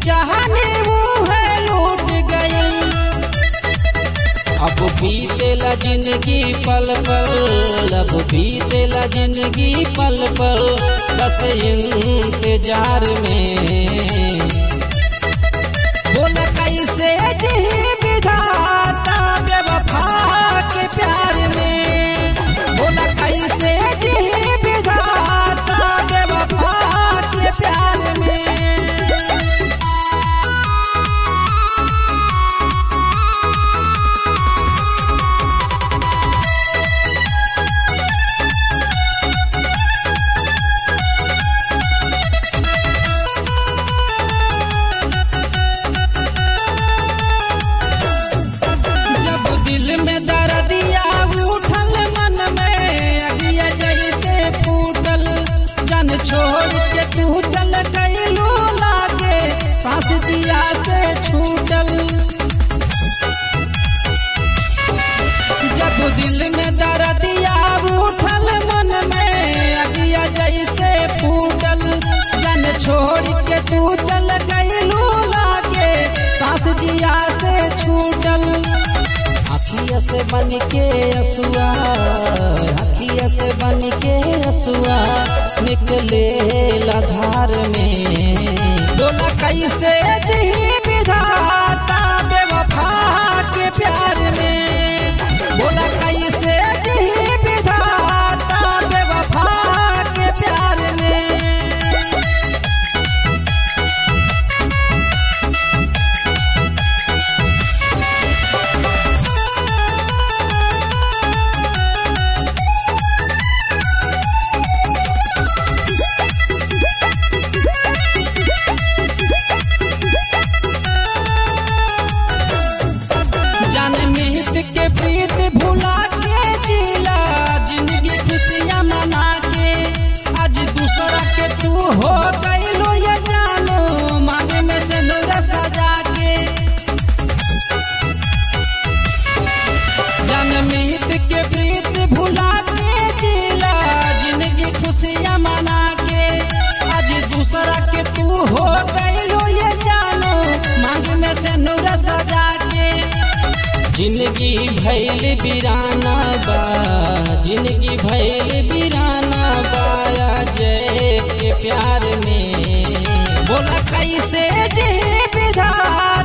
चाहनी मुहे लूट गई अब बीतेला जिंदगी पल पल अब बीतेला जिंदगी पल पल बस इंतजार में बोल कैसे जी विधाता बेवफा के प्यार में बोल कैसे जी विधाता बेवफा के प्यार में जब दिल में दर्दिया उठल मन में अगिया जैसे फूटल जन छोड़ के तू चल गईलू लागे सांस दिया से छूटल जब दिल में दर्दिया उठल मन में अगिया जैसे फूटल जन छोड़ के तू चल गईलू लागे सांस दिया से छूटल अखिया से बन के असुआ अखिया से बन के असुआ निकले धार में डोला कैसे जी विधाता बेवफा के प्यार में बोला कैसे जी विधाता बेवफा के प्यार में जान मिहित के प्रीत भुला के जिला जिंदगी खुशियाँ मना के आज दूसरा के तू हो गईलो ये जानो मांगे में से नूरा सजा के जान मिहित के प्रीत भुला के जिला जिंदगी खुशियाँ मना के आज दूसरा के तू हो गईलो ये जानो मांग में से नूरा सजा के जिंदगी भैल बिराना बा जिंदगी भैल बिराना बाया जय के प्यार में बोला कैसे जी विधाता